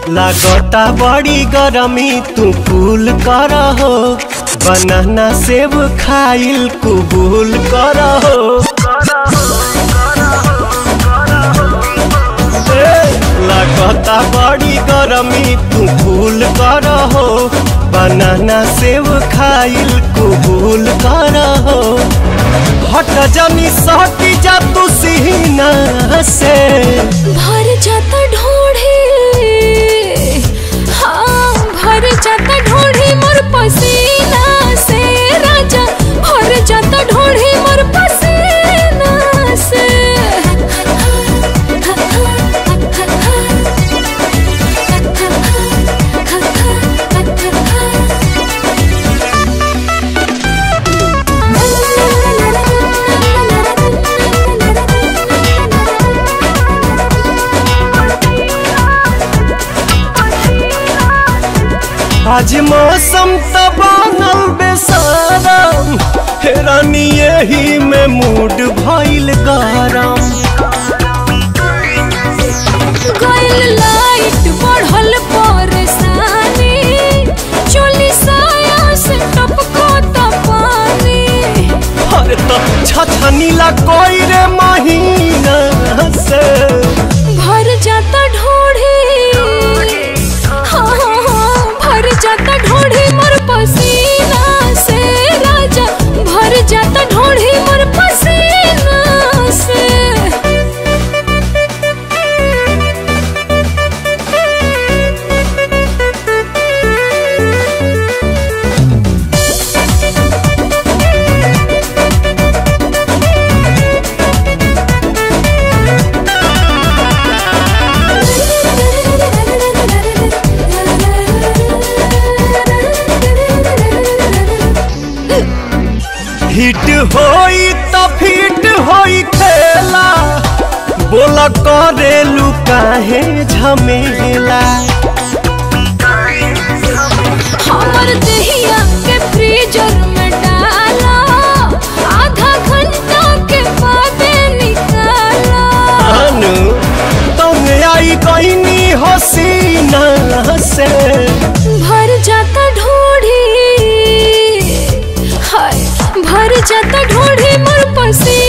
लागता बड़ी गरमी तू कूल कर हो बनाना सेब खाइल कुबूल कर हो ए, लागता बड़ी गरमी तू कूल कर हो बनाना सेब खाइल कुबूल कर हो हट जनी सटी जा तू सीना से भर जाता ढोढ़े हाँ भर जाता ढोढ़े मोर पसीना से राजा भर जाता ढोढ़े मोर पसीना से आज मौसम त बनल बेसारम हेरानी यही में मूड भइल गरम गइल लाइट बढ़ल परेशानी चोली साया से टपको त पानी अरे तो छछनीला कोई रे महीना से भर जाता ढोढ़े हाँ हाँ हाँ भर जाता ढोढ़े मोर पसीना से राजा भर जाता ढोढ़े मोर पसीना से हिट होई त फिट होई खेला बोल करेलू काहे झमेला हमर दहिया के फ्रीजर में डाला आधा घंटा के बाद निकाला अनु तुम आई कहनी हसीना से भर जाता ढोढ़ी हाय भर जाता ढोढ़ी मोर पसी